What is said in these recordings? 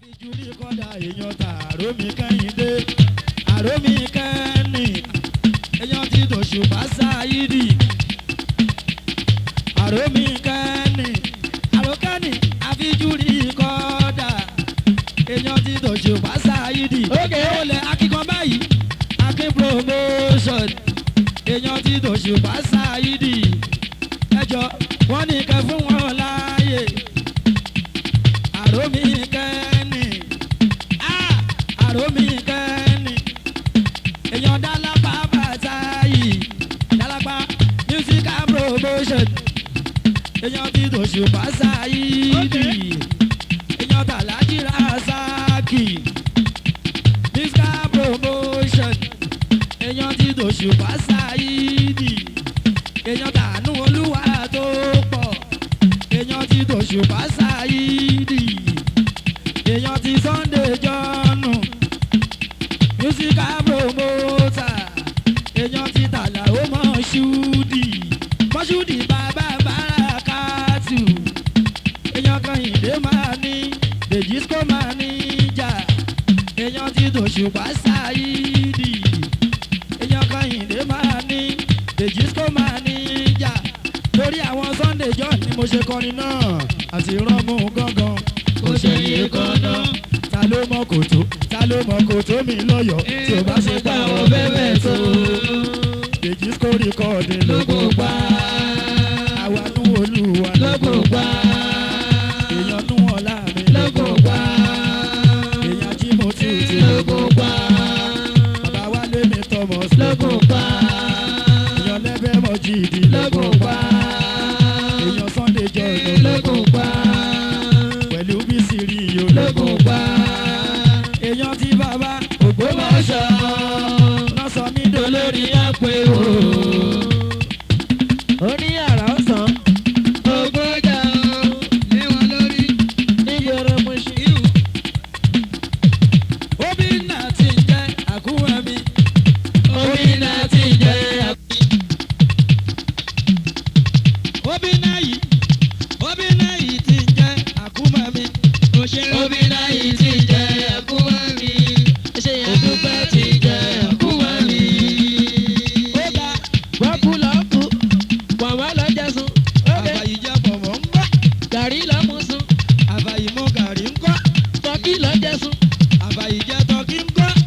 àfijúrí kọ́dà èèyàn ta àrómi kẹ́hìndé àrómi kẹ́ni èèyàn ti dòṣùpá sáyídì àrómi kẹ́ni àrókẹ́ni àfijúrí kọ́dà èèyàn ti dòṣùpá sáyídì Okay. ó lẹ akíkan báyìí akin promotion èèyàn ti dòṣùpá sáyídì ẹjọ wọn ní kẹ fún wọn láàyè àrómi kẹ́ni ah, àrómi kẹ́ni èèyàn dálápá bàtà yìí dálápá musical promotion èèyàn ti dòṣùpá sáyídì èèyàn tàlájì rasaki musical promotion èèyàn ti dòṣùpá sáyídì èèyàn tànú olúwa tó pọ̀ èèyàn ti dòṣùpá sáyídì èèyàn ti sunday jọ́nù musical promoter èèyàn ti tàlà ó mọ̀ṣúdì mọ̀ṣúdì bàbá bàrákàtù èèyàn kan ìdè máa ní dèjìsíkò máa ní jà èèyàn ti dòṣùpá sáyídì èèyàn kan ìdè máa ní dèjìsíkò máa ní jà torí àwọn sunday john ni mo ṣe kọrin náà àti rọ́mú gángan kò ṣe yé gángan ta ló mọ kòtó ta ló mọ kòtó mi lọ́yọ̀ọ́ tí o bá ṣe pa àwọn bẹ́ẹ̀ tó dèjìsíkò rìkọ́ọ̀dì lóko pa àwa nú olúwa lóko pa èèyàn nú ọ̀la mi lóko pa èèyàn jí mo tù tì lóko pa bàbá wálé mi thomas lóko pa èèyàn lẹ́bẹ̀ mọ́ jìdí lóko pa èèyàn sunday jọ̀nù lóko pa pẹ̀lú bísí rí iyo lóko pa èèyàn tí bàbá ògbómọ̀ṣọ́ náà sọ mí dolórí àpè o. ó ní àrà ọ̀sán ògbójà lé wọn lórí nígboro mo ṣe. irú Obi náà ti ń jẹ́ àkúwẹ́ mi. omi náà ti jẹ́ Obi náà yìí, Obi náà yìí ti ń jẹ́ àkúwẹ́ mi. òṣèré omi náà yìí ti jẹ́ ẹ̀kúnwá mi. ṣé ẹ̀dúpẹ́ ti jẹ́ ẹ̀kúnwá mi. Ó ga wọ́n kú lọ́ kú pọ̀nmọ́ lọ jẹ sun. ókè àbàyí jẹ́ pọ̀mọ́ ń gbọ́. gàrí lọ́ mú sun. Àbàyí mú gàrí ń kọ́. tọ́kì lọ jẹ sun. Àbàyí jẹ́ tọ́kí ń kọ́.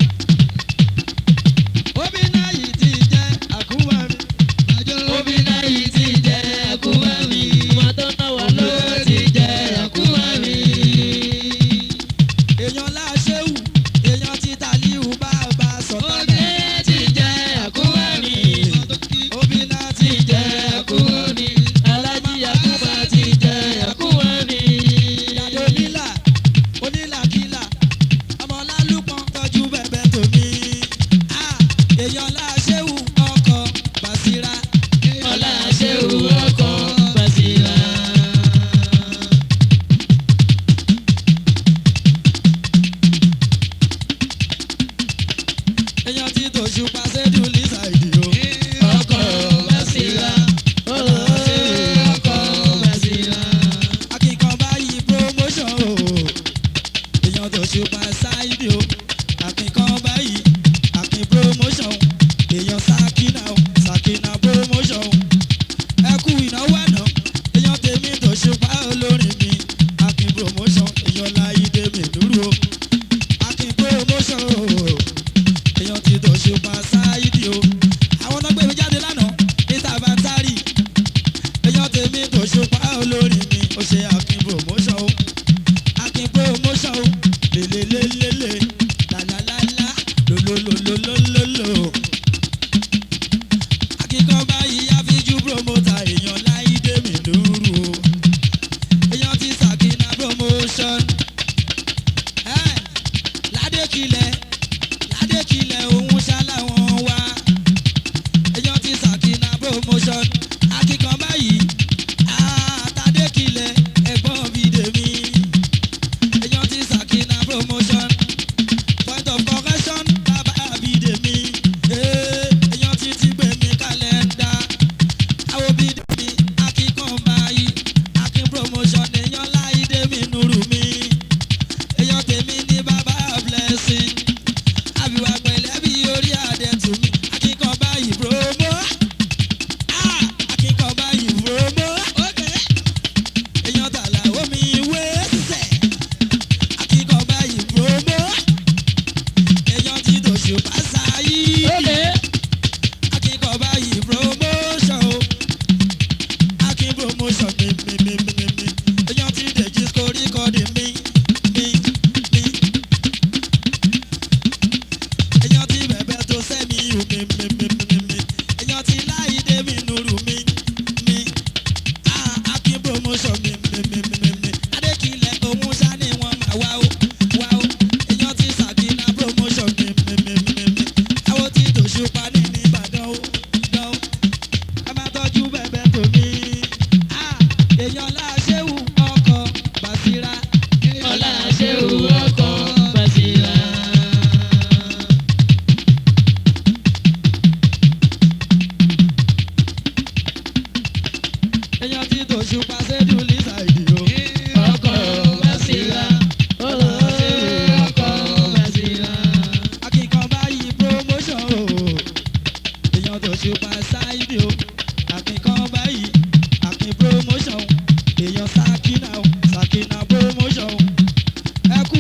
Obi náà yìí ti jẹ́ àkúwẹ́ mi. àjọ omi náà yìí ti jẹ́ ẹ̀kúnwá mi. ọmọ tó náwó ló ti jẹ́ ẹ̀kúnwá mi. Èèyàn láṣẹ́wù, èèyàn ti tàlíhù bàbá sọ̀tàn. omi ti jẹ́ ẹ̀kúnwá mi. Obi náà ti ti jẹ́ ẹ̀kúnwá mi. alájí àkúbà ti jẹ́ ẹ̀kúnwá mi. Ìyàdó nílà, onílàkílà, ọmọ lálùpọ̀n tọ́jú bẹ̀bẹ̀ tòmí. Ah, Èèyàn láṣẹ́wù ọkọ̀ Bàṣírà. ọlá ṣéwù ọkọ̀ Bàṣírà. Èèyàn ti tòṣù pàṣẹ́dù lísàìdì o. ọkọ̀ Bàṣírà. ọkọ̀ Bàṣírà. Akíkan báyìí promotion o. Èèyàn tòṣù pàṣáìdì o. Akíkan báyìí Akin promotion. Èèyàn Sakina o. Sakina promotion. Ẹ kú ìnáwó àná. Èèyàn tèmi tòṣù pa olórin mi. Akin promotion. Èèyàn láyé mi dúró. Akin promotion o. Èèyàn ti tòṣù pàṣáìdì o. Àwọn náà gbé mi jáde lánàá. Níta bá ń tárì èèyàn tèmi kò ṣùpá olórin mi ó ṣe akin promotion o akin promotion o lelelelele lalalala lolololololo akíkan báyìí àfijú promoter èèyàn láìdé mi lóru o èèyàn ti sàkínà promotion ẹ ládékilẹ̀ ládékilẹ̀ òun ṣáláwọn wá èèyàn ti sàkínà promotion akíkan báyìí àtàdékilẹ̀ ẹ̀gbọ́n bídèmí èèyàn ti sàkínà promotion point of correction bàbá bídèmí ee, èèyàn ti ti gbèmí kálẹ̀ndà àwọn bídèmí akíkan báyìí akin promotion èèyàn láìdé mi nùrù mi èèyàn tèmi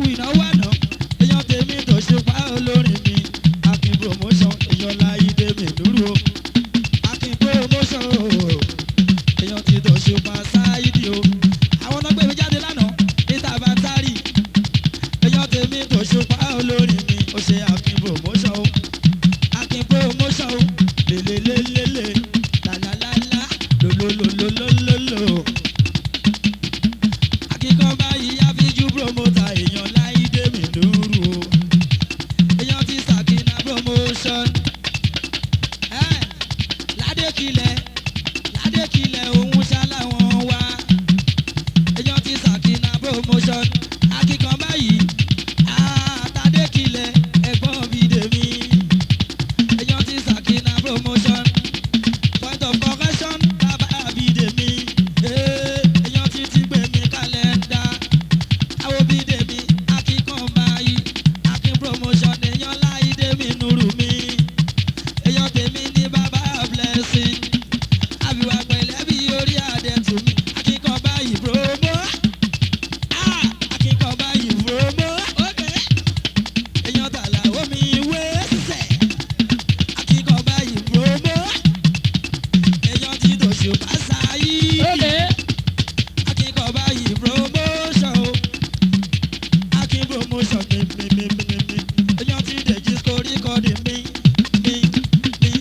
ìnáwó àná èèyàn tèmi tó ṣe pa olórin mi akin promotion èèyàn láyé mi dúró akin promotion o èèyàn ti tó ṣe pa sáyidi o àwọn náà gbé mi jáde lánàá níta bá ń tárì èèyàn tèmi tó ṣe pa olórin mi ó ṣe akin promotion o akin promotion o lelelelele lalalala lolololololo akíkan báyìí àfijú promoter èèyàn láìdé mi lóru o èèyàn ti sàkínà promotion ẹ ládékilẹ̀ ládékilẹ̀ òun ṣáláwọn wá èèyàn ti sàkínà promotion akíkan báyìí àtàdékilẹ̀ ẹ̀gbọ́n bídèmí èèyàn ti sàkínà promotion point of correction bàbá bídèmí èèyàn ti ti gbé mi kálẹ̀ndà àwọn bídèmí akíkan báyìí akin promotion èèyàn láìdé mi nùrù mi èèyàn tèmi ní bàbá blessing àbíwá pẹ̀lẹ́ bí orí àdẹ̀tù mi akíkan báyìí promo ah akíkan báyìí promo èèyàn tàlà omi wé sẹ̀ akíkan báyìí promo èèyàn ti dòṣù bá sáyé akíkan báyìí promotion o akin promotion mi mi mi mi mi mi èèyàn ti dèjì sórí kọ́ọ̀dì mi mi mi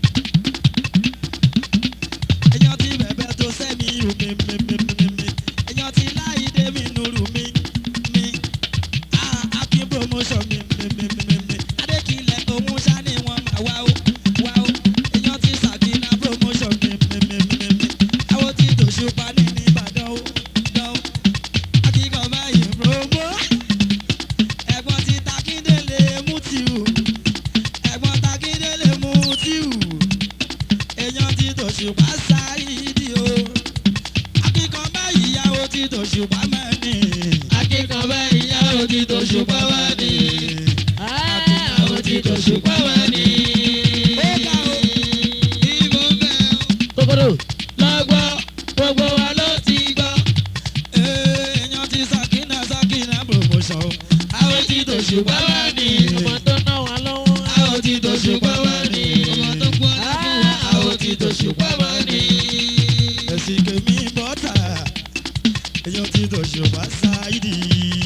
èèyàn ti bẹ̀bẹ̀ tó sẹ́mi o mi mi mi mi mi mi èèyàn ti láìdé mi nùrù mi mi ah akin promotion mi mi mi mi mi mi adékilẹ̀ òun ṣá ni wọ́n máa wá o wá o èèyàn ti sàkínà promotion mi mi mi mi mi mi àwọn ti dòṣùpá ní nìbàdàn o dán o akíkan báyìí promo ẹ̀gbọ́n ti takíndélé mútíù ẹ̀gbọ́n takíndélé mútíù èèyàn ti tòṣùpá sáyidi o akíkan báyìí yàwó ti tòṣùpá mẹ́ni. akíkan báyìí yàwó ti tòṣùpá wá ní. àwọn ti tòṣùpá wá ní. ó ga o Ibo ń bẹ̀ ọ́. kòkòrò lọ́gbọ́ gbogbo wa ló ti gbọ́. èèyàn ti sàkínà sàkínà promotion o àwọn ti tòṣùpá wá ní. ọmọ tó ná wa lọ́wọ́. àwọn ti tòṣùpá wá ní. Ọmọ tó gbọ́ lápò wá. àwọn ti tòṣùpá wá ní. ẹ̀sìn kèmí bọ́tà èèyàn ti tòṣùpá sáyidi.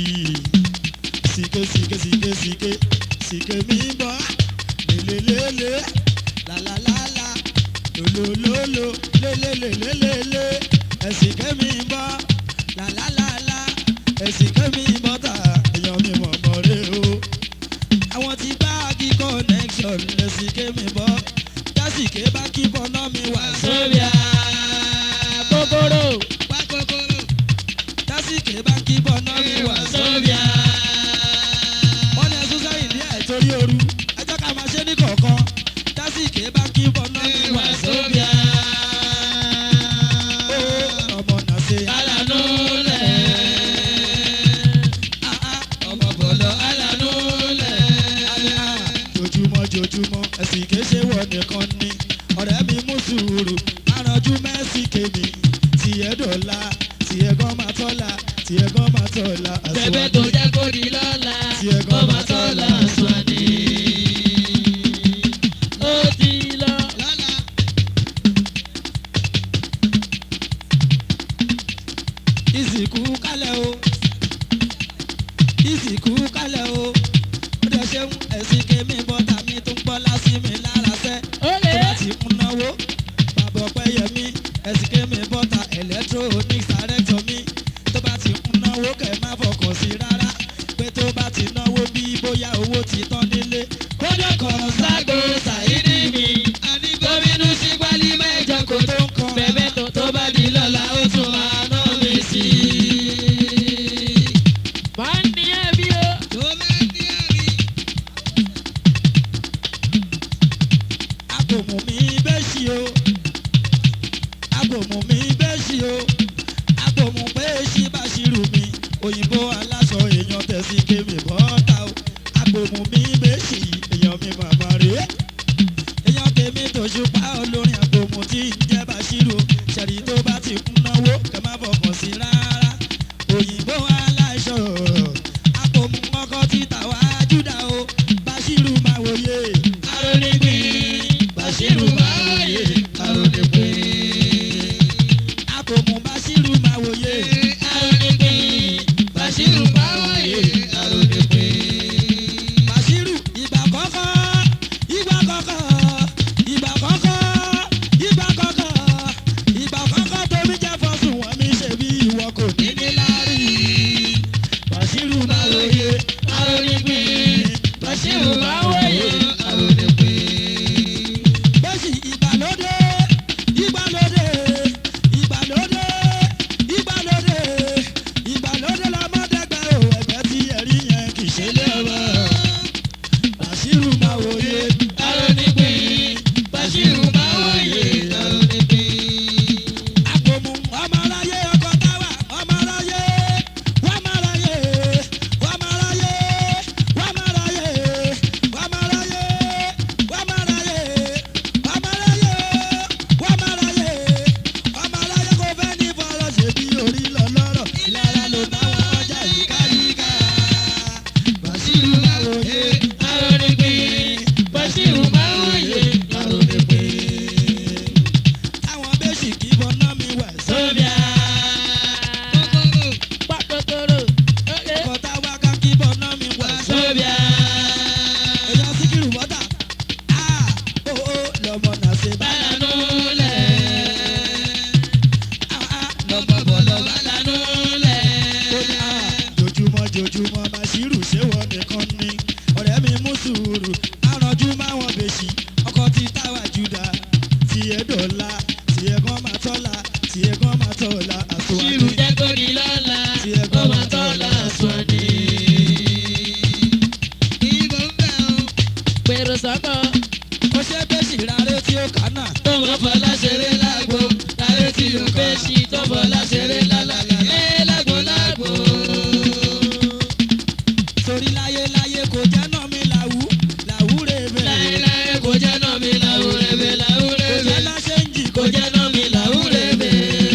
sìkè sìkè sìkè sìkè sìkè mi bọ́ lélelélé làlàlàlà lòlòlòlò lélelélélélé ẹ̀sìn kèmí bọ́ làlàlàlà ẹ̀sìn kèmí bọ́tà èèyàn mi mọ̀ mọ́ rẹ o àwọn tí báàgì connection ẹ̀sìn kèmí bọ́ dásìkè bá kí bọ́ná mi wà sórí à. kòkòrò Wá kòkòrò. dásìkè bá kí bọ́ná mi wà sórí à. wọ́n ní ẹ̀sùn sẹ́yìn ní ẹ̀ torí ooru ẹjọ́ ká máa ṣe ní kọ̀ọ̀kan dásìkè bá kí bọ́ná mi wà sórí à. ó ọmọ náà ṣe alánú lẹ̀. ọmọ bọ̀lọ̀ alánú lẹ̀. jojúmọ́ jojúmọ́ ẹ̀sìn kìí ṣe wọ̀ nìkan ni ọ̀rẹ́ mi mú sùúrù arànjú mẹ́sì kèmí tiẹ̀ dọ̀la tiẹ̀ gan máa tọ́la tiẹ̀ gan máa tọ́la bẹ̀bẹ̀ tó jẹ́ kó di lọ́la. Tí ẹ gan ó máa máa tọ́ tọ́ la sùn ni. ó ti lọ. Lọ́la. ìsìnkú kálẹ̀ o ìsìnkú kálẹ̀ o ó dẹ̀ ṣeun ẹ̀sìn kèmí bọ́tà mi tó ń gbọ́ lásì mi lára sẹ́ ó tó lè. bá ti ń náwó bàbá ọpẹ́ yẹmí ẹ̀sìn kèmí bọ́tà electronics director mi tó bá ti ń náwó kẹ̀ má fọkàn sí rárá pé tó bá ti náwó bí bóyá owó ti tán nílé kódà kan ságo ṣàìdí mi Àní gómìnà sí gbálí mẹ́jọ kò tó ń kan. bẹ̀bẹ̀ tó tó bá di lọ́la ó tún máa ná mi sí i. máa ń ní ẹbí o. tó máa ní àrí. agbòmù mi bẹ́ ṣí o agbòmù mi bẹ́ ṣí o agbòmù pé ṣí bá ṣírù mi òyìnbó aláṣọ èèyàn tẹ̀sí kémi bọ́ta o agbòmù mi bẹ́ àpòmù ọkọ̀ títà wá júdà o Bashiru máa wòye. arónípin Bashiru máa wòye arónípin. àpòmù Bashiru máa wòye. arónípin Bashiru máa wòye arónípin. Bashiru ìgbà kọ́kọ́ ìgbà kọ́kọ́ ìgbà kọ́kọ́ ìgbà kọ́kọ́ ìgbà kọ́kọ́ tómi jẹ́ fọ́sùn wọn mi ṣe bí ìwọ kò ní ní láárí. Bashiru máa wòye. arónípin Bashiru máa wòye arónípin. bẹ́sì ìgbàlódé ìgbàlódé ìgbàlódé ìgbàlódé ìgbàlódé lọ́mọdégbà ò ẹgbẹ́ tí ẹ̀rí yẹn kì í ṣe lé ọmọ. Bashiru máa wòye. arónípin Bashiru máa wòye arónípin. àpòmù ọmọ aráyé ọkọ̀ táwà ọmọ aráyé wọ́n máa ráyé wọ́n máa ráyé wọ́n máa ráyé wọ́n máa ráyé wọ́n máa ráyé wọ́n máa ráyé wọ́n máa ráyé ọmọ aráyé kò fẹ́ ní fọlọ́ ṣe bí orí lọ lọ́rọ̀ ìlara ló bá wọn ọjà yíkáyíká Bashiru máa wòye. arónípin Bashiru máa wòye arónípin. táwọn bẹ́sì kí bọ́ná mi wẹ̀ Sọ́bíà. Kókóró. Pàkókóró. ọkọ̀ táwa ká kí bọ́ná mi wẹ̀ Sọ́bíà. èèyàn síkírù bọ́tà á ó ó lọ́mọ náà ṣe bá Bálánú lẹ̀. á á lọ́mọ bọ̀lọ́ bá Bálánú lẹ̀. ó ní á jojúmọ́ jojúmọ́ Bashiru ṣé wọ́n nìkan ni ọ̀rẹ́ mi mú sùúrù àrànjú máwọn bèṣì ọkọ̀ tí táwa júdà tiẹ̀ dọ̀la tiẹ̀ gan máa tọ́la tiẹ̀ gan máa tọ́la Ṣírù àtúwádìí. jẹ́ kó di lọ́la. Kó máa tọ́ lásán ni. Ìbò ń bẹ̀ ọ́. Pèrò sọ́kọ̀. ó ṣe bẹ́sì rárá tí ó kà náà. Tó máa fọlá ṣeré lágbo. Láyé tí o fẹ́ ṣí tó fọlá ṣeré lálàlá. Ẹ lágbo lágbo. torí láyé láyé kò jẹ́ náà mi làwú làwú rèébẹ̀. Láéláé kò jẹ́ náà mi làwúrẹ́bẹ̀ kò làwúrẹ́bẹ̀. jẹ́ náà ṣe ń jì kò jẹ́ náà mi làwúrẹ́bẹ̀.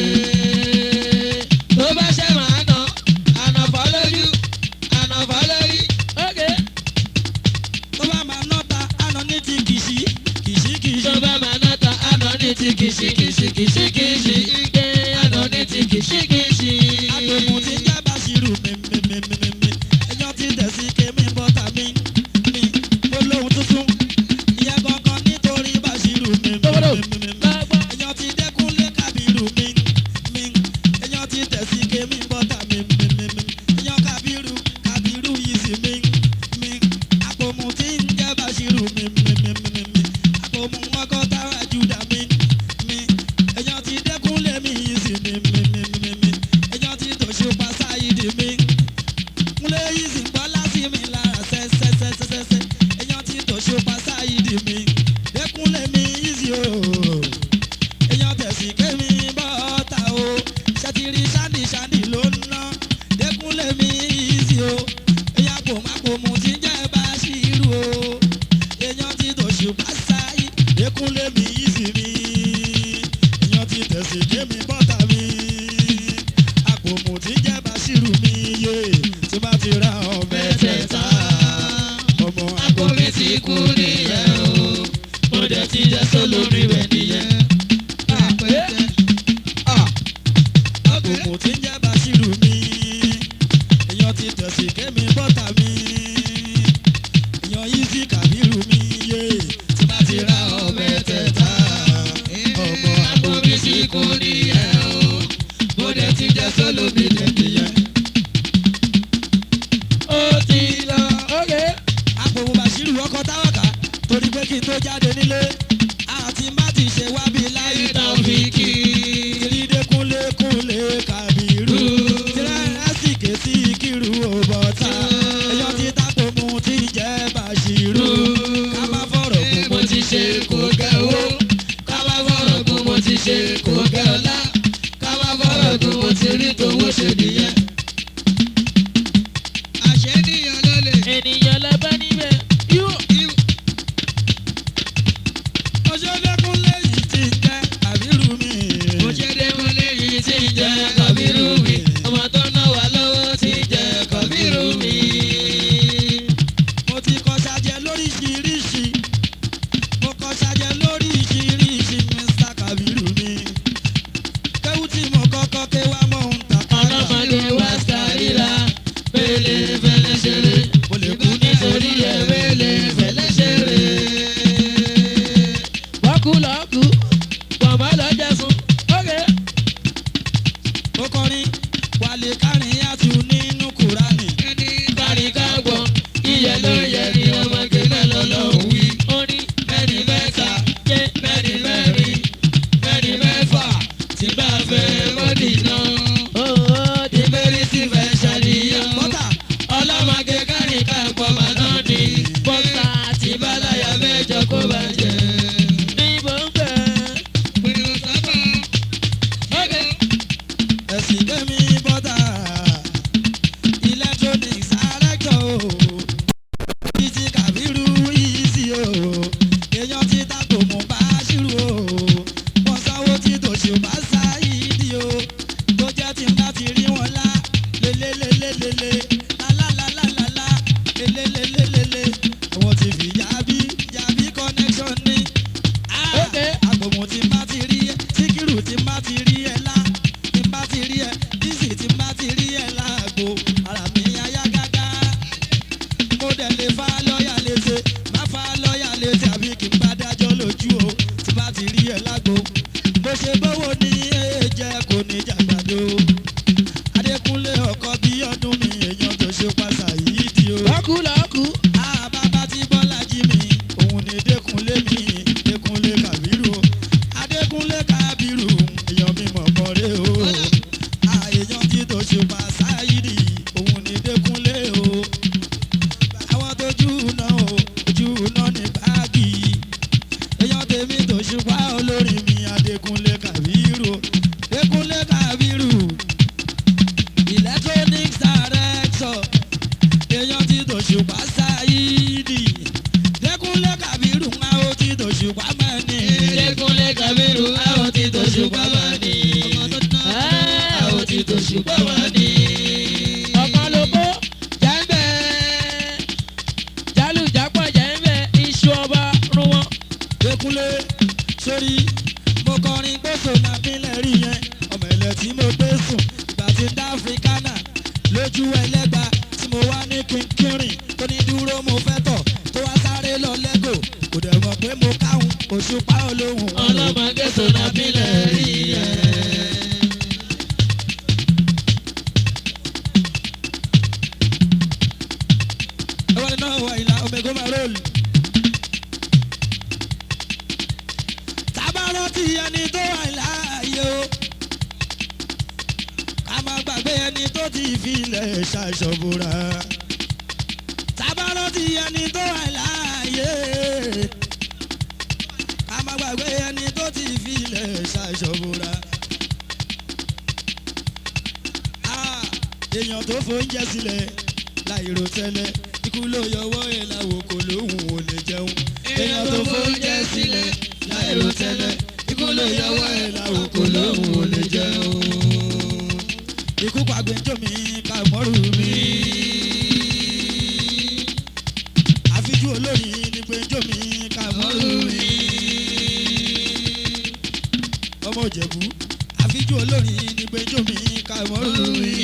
Tó bá ṣe máa nà, ànàfọ́ lójú, ànàfọ́ lórí. Okay. tó bá máa ná ta àná ní ti kìsì kìsì kìsì. tó bá máa ná ta àná ní ti kìsì kìsì kìsì kìsì ike àná ní ti kìsì kìsì. àgbèmù ti jẹ́ Bashiru mímímímímí ẹjọ́ ti tẹ̀sí kémi bọ́tà mi mi mo lóhun tuntun ìyẹn gangan nítorí Bashiru mímímímí ẹjọ́ ti dẹ́kunlé Kábírù mi mi ẹjọ́ ti tẹ̀sí kémi bọ́tà mi mímímí ẹjọ́ Kábírù Kábírù yìí sí mi mi àpòmù ti ń jẹ́ Bashiru mímímímí àpòmù ọkọ̀ táwa Júdà mi mi ẹjọ́ ti dẹ́kunlé mi yìí sí mi mímímímí ẹjọ́ ti tòṣùpá sáyidì mi múlẹ̀ yìí sì gbọ́ lásì mi lára sẹ́sẹ́sẹ́sẹ́sẹ́ ẹjọ́ ti tòṣùpá sáyidì mi dẹ́kunlé mi yìí sí o èèyàn tẹ̀sí kémi bọ́ta o ṣètìrí ṣáàdì ṣáàdì ló ń ná dẹ́kunlé mi yìí sí o èèyàn kò má kò mú ti jẹ́ Bashiru o èèyàn ti tòṣùpá sáyì dẹ́kunlé mi yìí sí mi èèyàn ti tẹ̀sí kémi bọ́ta mi àpòmù ti jẹ́ Bashiru mi yé tí bá ti ra ọbẹ̀ tẹ̀ta ọmọ àpò mi ti kú nìyẹn o mo dẹ̀ ti jẹ́ sólórí rẹ̀ nìyẹn. Àpẹtẹ. àpòmù ti jẹ́ Bashiru mi èèyàn ti tẹ̀sí kémi bọ́ta mi èèyàn yìí sí Kábírù mi yé tí bá ti ra ọbẹ̀ tẹ̀ta ọmọ àpò mi ti kú nìyẹn o mo dẹ̀ ti jẹ́ sólórí rẹ̀ nìyẹn. ó ti lọ. Okay. àpòmù Bashiru ọkọ̀ táwàkà torí pé kí n tó jáde nílé àti má ti ṣe wábi láyé tán fi kí ìrìndé kúnlé kúnlé Kábírù tìrẹ́rẹ́sìkè sí kírù òbọ̀tà èèyàn ti tápòmù ti jẹ́ Bashiru ká má fọ̀rọ̀ kún mo ti ṣe kò gẹ́ owó ká má fọ̀rọ̀ gùn mo ti ṣe kò gẹ́ ọlá ká má fọ̀rọ̀ gùn mo ti rí tòwó ṣe nìyẹn. Àṣẹ níyàn ló lè. ènìyàn lọ bá níbẹ̀ yóò. ọjọ́dẹ́kúnlé yìí ti jẹ́ Kábírù mi. mo ṣe dé mo léyìí tí ń jẹ kọ̀bírù mi ọmọ tó ná wà lọ́wọ́ tí ń jẹ kọ̀bírù mi. títí kàbírú ìsì o èèyàn ti tako mú bá ṣírù o wọ́n sanwó tí tòṣì bá ṣáìdì o tó jẹ́ tí n bá ti rí wọn lá lélélélélélé lálálálálá lélélélélélé àwọn ti fi yàbí yàbí connection ní. Okay. àgbòmù tí n bá ti rí ẹ síkírù tí n bá ti rí ẹ lá tí n bá ti rí ẹ dísì tí n bá ti rí ẹ láàgbo ara mi ayá gágá mo dẹ̀ lè fa lọ́ọ̀yà létè má fa lọ́ọ̀yà létè àbí kí n bá dájọ́ lójú o tí bá ti rí ẹ lágbo bó ṣe bówó ní èjẹ kò ní jàgbàdo adékúnlé ọkọ bí ọdún mi èèyàn tó ṣe pàṣà yìí di o. lọ́kù lọ́kù. àbábá tí bọ́lá jí mi òun ni dékúnlé mi dékúnlé kàbírù o adékúnlé kàbírù èèyàn mi mọ̀ kọ́rẹ́ o àèyàn tí tó ṣe pàṣà yìí di òun ni dékúnlé o àwọn tójú náà o ojú náà ní báàgì èèyàn tèmi tó ṣùpá olórin mi adékúnlé kàbírù o dékúnlé kàbírù electronics director èèyàn tí tó ṣùpá ṣáìdì dékúnlé kàbírù ń áwó tí tó ṣùpá máa ní. Adékúnlé Kàbírù àwọn tí tó ṣùgbọ́n wà ní. Àwọn tí tó ṣùgbọ́n wà ní. Ọ̀kan lóko jẹ́ńbẹ́. Jálùjápọ̀ jẹ́ńbẹ́ iṣu ọba rún wọn. dékúnlé sórí mo kọrin gbèsò náà pínlẹ̀ rí yẹn ọmọ ilẹ̀ tí mo gbé sùn ìgbà tí ń dá áfíríkánà lójú ẹlẹ́gba tí mo wá ní kínkínrìn tó ní dúró mo fẹ́ tọ̀ tó wá sáré lọ lẹ́gò kò dẹ̀ mọ̀ pé mo káhùn òṣùpá olóhùn Ọlọ́mọge sọ̀nà bílẹ̀ rí ẹ̀. ẹwọ́n náà wà ìlà omego marol. tábàárọ̀ ti ẹni tó wà láàyè o ká má gbàgbé ẹni tó ti filẹ̀ ṣàṣọ̀bùrà. tábàárọ̀ ti ẹni tó wà láàyè ká má gbàgbé ẹni tó ti filẹ̀ ṣàṣọ̀bùrà. Ah, èèyàn tó fóúnjẹ sílẹ̀ láìrò tẹ́lẹ̀ ikú ló yọwọ́ ẹ̀ láwo kò lóhùn ò lè jẹun. èèyàn tó fóúnjẹ sílẹ̀ láìrò tẹ́lẹ̀ ikú ló yọwọ́ ẹ̀ láwo kò lóhùn ò lè jẹun. ikú pàgbẹ́jọ́ mi ká mọ́rù mi. àfijú olórin ní gbẹ́jọ́ mi ká mọ́rù mi. ọmọ òjẹ̀bú àfijú olórin ní gbẹ́jọ́ mi ká mọ́rù mi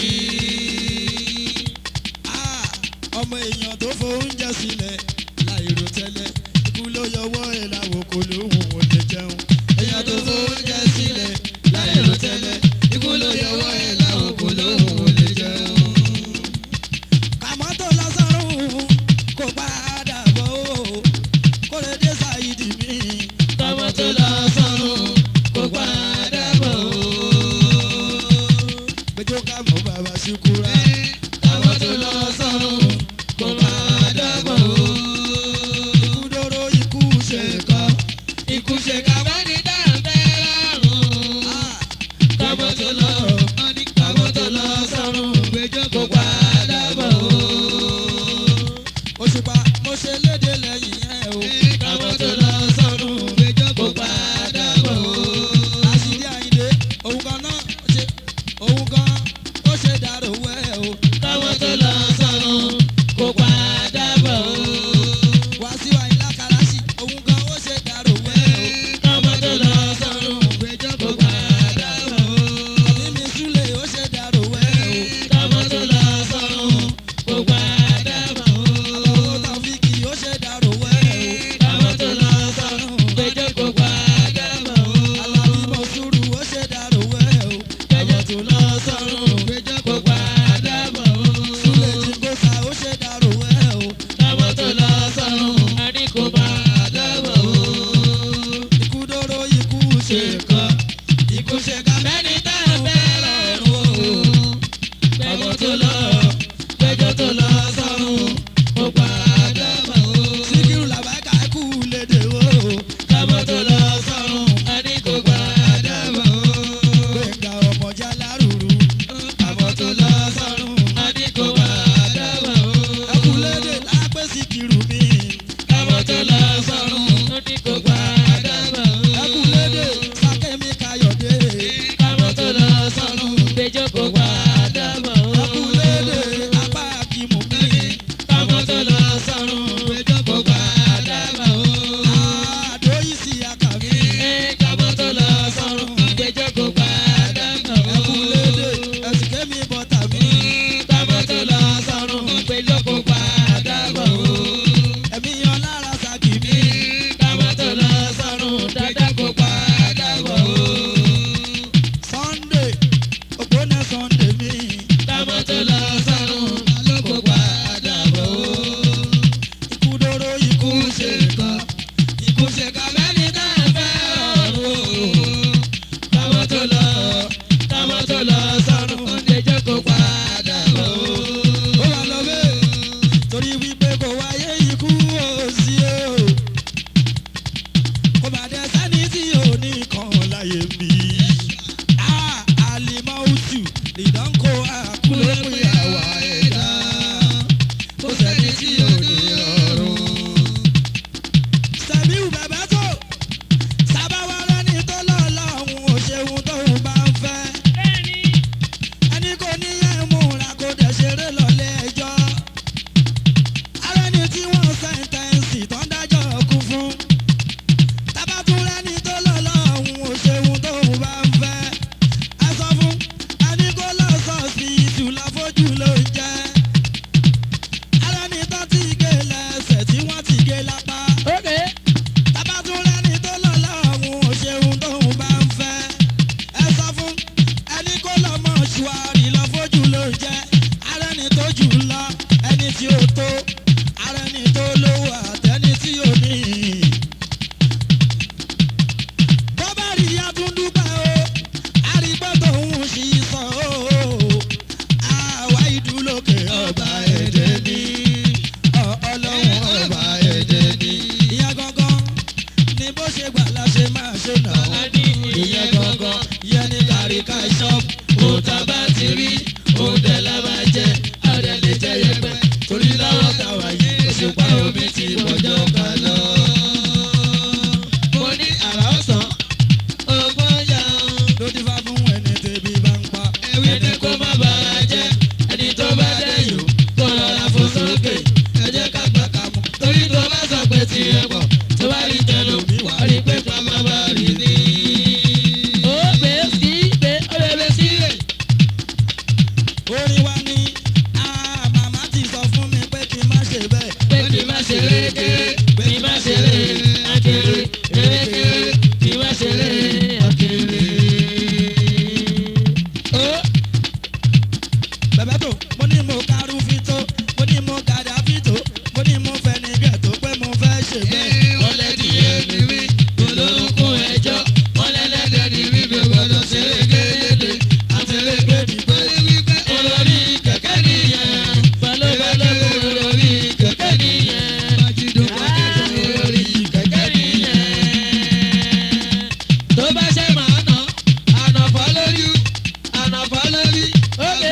Ah, ọmọ èèyàn tó fóúnjẹ sílẹ̀ láìrò tẹ́lẹ̀ ikú ló yọwọ́ ẹ̀ láwo kò lóhùn ò lè jẹun. èèyàn tó fóúnjẹ sílẹ̀ láìrò tẹ́lẹ̀ ikú ló yọwọ́ ẹ̀ láwo kò lóhùn ò lè jẹun. kàmọ́ tó lọ́sọ̀rùn kò padà bọ̀ ó kó lè dé ṣáìdì mi. Tọmọ tó lọ sọ́run kò padà bọ̀ o. gbẹjọ́ ká mọ́ bàbá ṣukura. Tọmọ tó lọ sọ́run kò padà bọ̀ o. ikú dóró ikú ṣe kọ́. Ikú ṣe ká bá ní dáńtẹ́ lọ́rùn. Ah, Tọmọ tó lọ torí wípé kò wáyé ikú òsì o kò má dé sẹ́ni tí ò ní kan láyé bí. àlìmọ́ oṣù ìdánkò àkúlé pé àwa ẹ̀dá kò sẹ́ni tí ò ní rọrùn. sẹ́miu bẹ̀bẹ̀ tó sábàwá lẹ́ni tó lọ́ọ́ lọ́hùn ò ṣeun tóun bá ń fẹ́ ẹni kò ní yẹn múra kó dẹ̀ ṣeré lọ́lé ẹjọ́. ara ẹni tí wọ́n sẹ́ńtẹ́ǹsì tó ń dájọ́ kú fún. tabatúrẹ́ ni tó lọ lọ́hùn ò ṣeun tóun bá ń fẹ́. ẹ sọ fún ẹni kó lọ sọ́ọ̀sì ìtura fojú ló ń jẹ́. ara ẹni tó ti gé lẹ́sẹ̀ tí wọ́n ti gé lápá. Okay. tabatúrẹ́ ni tó lọ lọ́hùn ò ṣeun tóun bá ń fẹ́. ẹ sọ fún ẹni kó lọ mọ ṣùwárì lọ fojú ló ń jẹ arẹni tó jù lọ ẹni tí ó tó arẹni tó lówó àtẹni tí ó ní. bó bá rí atúndúpẹ́ o àrígbọ́ tòun sì sọ o àwa ìdúlókè ọba ẹ̀jẹ̀ ní ọlọ́run ọba ẹ̀jẹ̀ ní. ìyá gangan ni bó ṣe gbà la ṣe máa ṣe náà ìyẹn gangan yẹn ní kàríkà ṣọ́ọ̀bù òòtà bá ti rí òòtẹ̀ la máa jẹ àrẹ lè jẹ yẹpẹ torí lọ́wọ́ tàwa yìí òṣùpá omi ti bọ̀jọ́ ká lọ. mo ní àrà ọ̀sán ọgbọ́n yá ló ti fá fún ẹni tẹ́bí bá ń pa ẹni kó má bàa jẹ ẹni tó bá dẹ̀yìn kó rọra fò sókè ẹ jẹ́ ká gbà ká mú torí tó bá sọ pé tiẹ̀ pọ̀ tó bá rí tẹlomi wà á rí pé pàmò bá rí ní. Ó gbé sí gbé ó lè gbé sí rè. orin wa ni ah, màmá ti sọ fún mi pé kí n má ṣe bẹ́ẹ̀. Pé kí n má ṣe rékéré, pé kí n má ṣe ré akéré, rékéré, kí n má ṣe ré akéré. Ó bẹ̀bẹ̀ tó mo ní mo karú fito mo ní mo gàdá fito mo ní mo fẹ́ ní gẹ̀tò pé mo fẹ́ ṣe bẹ́ẹ̀. wọ́n lẹ́dí èmi rí, olórúkún ẹjọ́, wọ́n lẹ́lẹ́dẹ̀ ní rí bí gbọ́dọ̀ ṣe rékélédé, àti rékédìgbé. Olórí kẹ̀kẹ́ nìyẹn, balóbalógun olórí kẹ̀kẹ́ nìyẹn. Olórí kẹ̀kẹ́ nìyẹn. Tó bá ṣe máa nà, ànàfọ́ lórí, ànàfọ́ lórí. Ókè.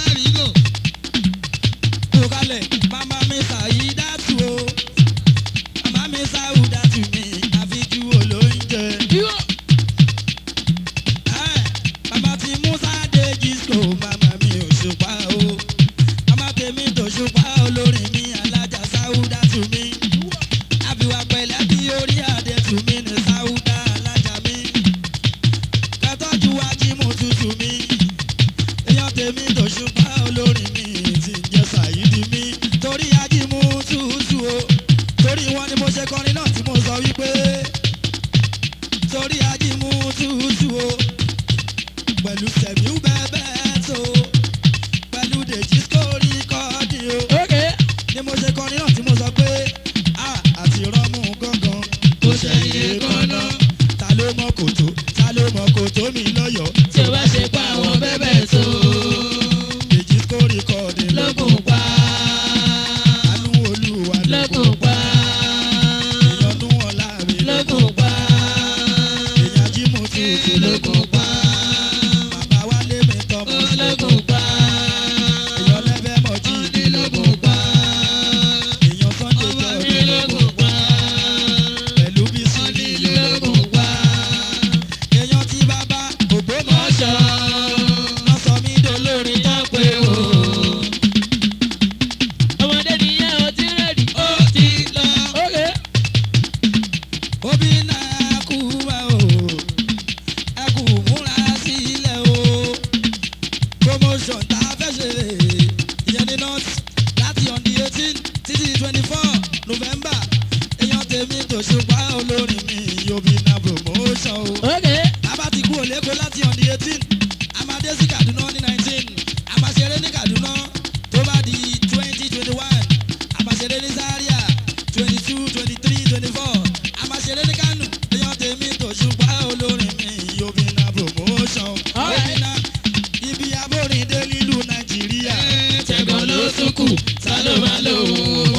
tó kalẹ̀ màmá mi sàyí dátù o màmá mi sáwù dátù mi àfijú olóúnjẹ. Yíwọ́. Ẹ́, màmá ti musa dé jísò màmá mi ò ṣùpá o màmá tèmi tó ṣùpá olórin mi alájà sáwùdá tù mí àbíwá pẹ̀lẹ́ bí orí adé tù mí ní sáwùdá alájà mi kẹtọ́jú ajímù tutù mi èèyàn tèmi tó ṣùpá olórin mi ti ń jẹ sàyídì mi torí ajímù tutù o torí wọn ni mo ṣe kọrin náà tí mo sọ wípé torí ajímù tutù o pẹ̀lú sẹ̀míú bẹ́ẹ̀ tó pẹ̀lú dèjì sórí kọ́ọ̀dì o Ókè. ni mo ṣe kọrin náà tí mo sọ pé a àti rọ́mú gángan Kò ṣẹ̀yìn kọ́nà. ta ló mọ kòtó ta ló mọ kòtó mi lọ́yọ̀ọ́ Tí o bá ṣe pa àwọn bẹ́bẹ̀ tó dèjì sórí kọ́ọ̀dì lókun pa. àánú olúwa Lókun pa. ìyọnú ọ̀la mi Lókun pa. èèyàn jímù tutù Lókun pa. bàbá wálé mi tọmọ Lókun pa. èèyàn lẹ́fẹ̀ẹ́ mọ̀ jí Lókun pa. èèyàn sunday jọ̀ọ́ Lókun pa. pẹ̀lú bísí Lókun pa. èèyàn tí bàbá ògbómọ̀ Mọ́ṣọ́. lọ sọ mí dolórin Olórin tó pé o. Ọmọdé nìyẹn o ti rẹ̀dí. Ó ti lọ. Ókè. òbí náà kú wá o ẹ kú múra sílẹ̀ o promotion tá a fẹ́ ṣe ìyẹn ní north láti on the eighteen títí twenty four november èèyàn tèmi tó ṣùpá olórin mi òbí náà promotion o. Ókè. Bàbá ti kú òlékò láti on the eighteen. A máa dé sí Kaduna ní nineteen. A máa ṣeré ní Kaduna tó bá di twenty twenty one. A máa ṣeré ní Zaria twenty two twenty three twenty four. A máa ṣeré ní Kano. Èèyàn tèmi tó ṣùpá olórin mi Yobina promotion. Alright. Yobina ibi abórin dé nílùú Nàìjíríà. Tẹ̀gàn ló tún kù, ta ló máa lò ó?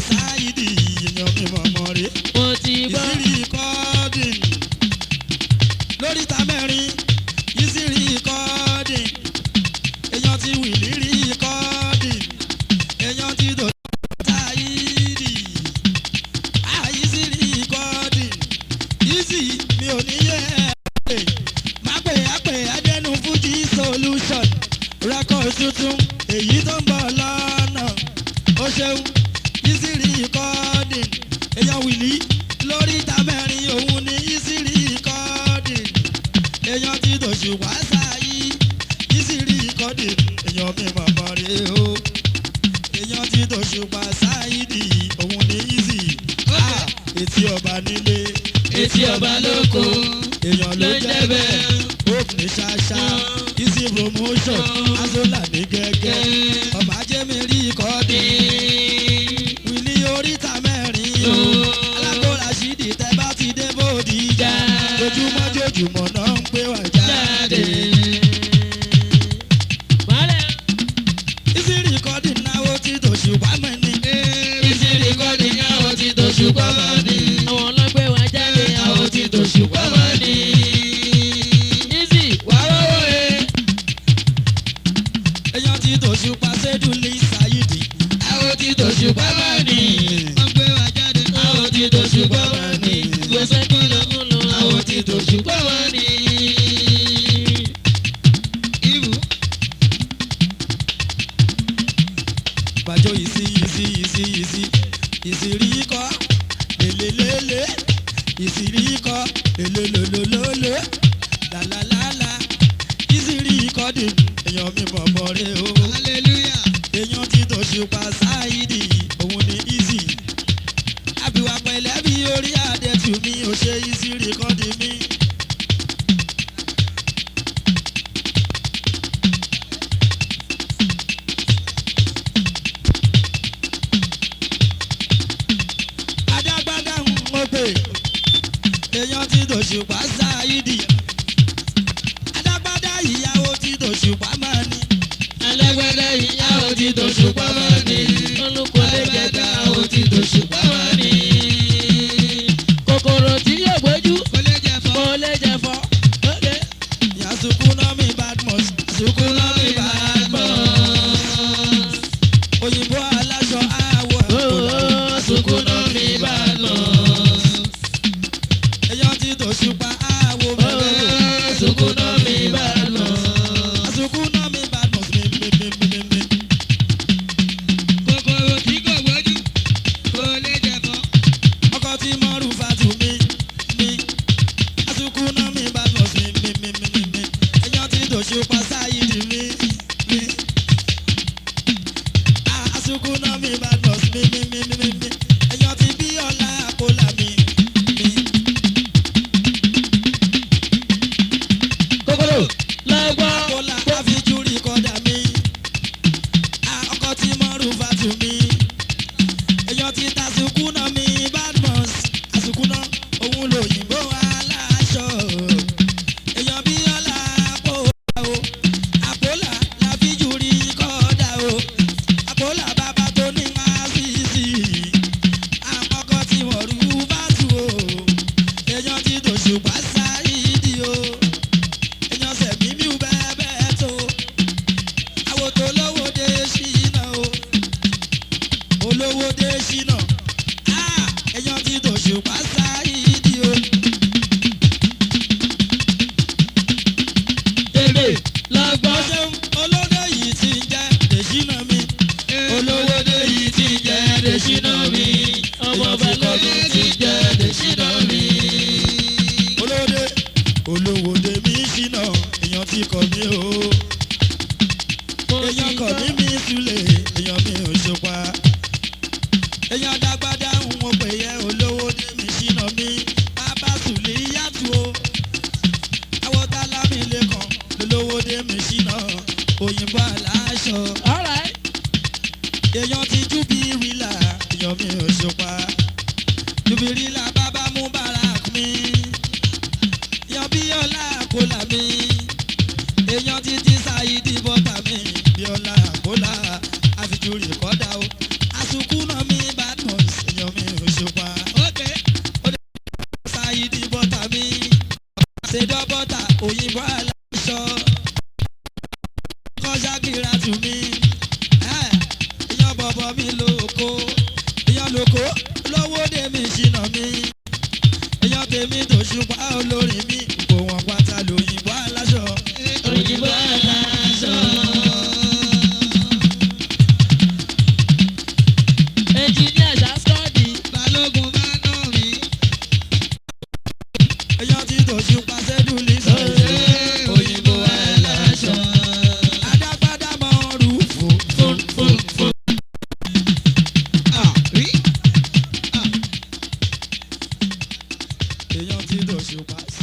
sáyidì èèyàn mi mọ̀mọ́ rè mo ti gbọ́. ìsírí kọ́ọ̀dìn lórí ta mẹ́rin ìsírí kọ́ọ̀dìn èèyàn ti wìlì rí kọ́ọ̀dìn èèyàn ti dò sáyidì àìsírí kọ́ọ̀dìn ìsì mi ò ní yẹ ẹ́ má pè é pè é dẹnu fújì solution record tuntun èyí tó ń bọ̀ lọ́nà ó ṣeun ìsírí kọ́ọ̀dìn èèyàn wìlì lórí ìta mẹ́rin òun ní ìsírí kọ́ọ̀dìn èèyàn ti dòṣù wá sáyé ìsírí kọ́ọ̀dìn èèyàn mi mọ̀mọ́ rè o èèyàn ti dòṣù wá sáyé òun ní ìsì Ah, etí ọba nílé etí ọba lóko èèyàn ló jẹ́ bẹ́ẹ̀ hope ní ṣáṣá easy promotion azola ní gẹ́gẹ́ ọmọ ajé mi rí kọ́ọ̀dì wílí oríta mẹ́rin o alágbóra ṣídìí tẹ́ bá ti dé bòdì ìjà jojúmọ́ jojúmọ́ náà ń pè wá jáde. Wálé. easy recording náwó tí tòṣù wá mọ́ ni. Ìsì rìkọ́dì ní àwọn tí tó ṣùgbọ́n mọ́ ni. Àwọn ọlọ́gbẹ́ wa jáde àwọn tí tó ṣùgbọ́n mọ́ ni. Ìsì wà wọ́wọ́ e. èèyàn tí tòṣù pa sédùlì ṣáyìdì. Àwọn tí tó ṣùgbọ́n mọ́ ni. wọ́n gbé wa jáde. Àwọn tí tó ṣùgbọ́n mọ́ ni. Gbèsè kúlọ̀ kúlọ̀ àwọn tí tó ṣùgbọ́n mọ́ ni. Ìbú. bàjọ́ ìsí ìsí ìsí ìsí ìsírí kọ́ lélelélé ìsírí kọ́ lélelólólóló làlàlàlà ìsírí kọ́ dè èèyàn mi mọ̀mọ́ rẹ o hallelujah. èèyàn ti tòṣùpá sáìdì òun ni easy àbíwá pẹ̀lẹ́ bí orí àdẹ̀tù mi ò ṣe ìsírí kọ́ dè mí. adágbádá ń mọ̀ pé èèyàn ti dòṣùpá sáìdì adágbádá ìyàwó ti dòṣùpá máa ní. Alágbádá ìyàwó tí tó ṣùgbọ́n mọ́ ni. Olùkọ́ lè jẹ́ta àwọn tí tó ṣùgbọ́n mọ́ ni. Kòkòrò tí yóò gbójú kò lè jẹ fọ́. kò lè jẹ fọ́. Okay. ìyá sukuna mi badmus sukuna mi badmus òyìnbó aláṣọ àwọ̀ Oh, sukuna mi bá lọ. èèyàn ti dòṣùpá àwọ̀ bẹ̀bẹ̀ Oh, sukuna mi bá lọ. sukuna mi badmus mi mi mi mi mi mi. kòkòrò tí kò gbójú. kò lè jẹ fọ́. ọkọ tí mọ́rù fatu mi mi sukuna mi badmus mi mi mi mi mi mi èèyàn ti dòṣùpá sáyidì mi mi. Ah, sukuna mi badmus mi mi mi mi mi mi èèyàn ti bí ọlá àpòlà mi mi. Kòkòrò lọ́gbọ́. Kọ́lá àfijúrí kọ́dà mi. À ọkọ tí mọ́rù fàtú mi. Èèyàn ti ta sùkúnà mi Badmus. Àsùkúnà òun lòyìnbó aláṣọ. Èèyàn bí ọ̀la àpòlà o. Àpòlà làfijúrí kọ́dà o. Àpòlà bàbá tó ní àṣìṣì. Àkọ́kọ́ tí mọ̀rù fàtú o. Èèyàn ti dòṣùpá sáyidi o èèyàn sẹ̀mí mi ò bẹ́ẹ̀ bẹ́ẹ̀ tó àwọn tó lówó dé ṣínà o olówó dé ṣínà Ah, èèyàn ti dòṣùpá sáyidi o Tèrè lọ́gbọ́. ọjọ́ olóde yìí ti ń jẹ́ dèṣínà mi olówó dé yìí ti ń jẹ́ dèṣínà mi Ọmọ balógun ti jẹ́ dèṣínà mi. olóde olówó dé mi ṣínà èèyàn ti kọ̀ mí o. Mo ti èèyàn kọ̀ gbọ́. ní mi sulè èèyàn mi ò ṣùpá èèyàn dágbádá ń wọ pé yẹ olówó dé mi ṣínà mi bàbá sùlì yàtú o àwọ̀tálá mi lè kàn lólówó dé mi ṣínà òyìnbó aláṣọ All right. èèyàn ti jú bí rìlà èèyàn mi ò ṣùpá jú òyìnbó aláṣọ kọjá kíra tù mí ìyàn bọ̀bọ̀ mi lóko ìyàn lóko lówó dé mi ṣìnà mi ìyàn tèmi tó ṣùpá olórin mi kò wọ́n pátá lòyìnbó aláṣọ. òyìnbó aláṣọ. ẹnjìníà ṣàṣọ́ọ̀dì. balógun bá nà mí. ìyàn tí tó ṣùpá sẹ́dúlì sọ̀rọ̀ òyìnbó aláṣọ. adágbádá mọ rúfò fún fún fún. Ah, rí. èèyàn tí tó ṣùpá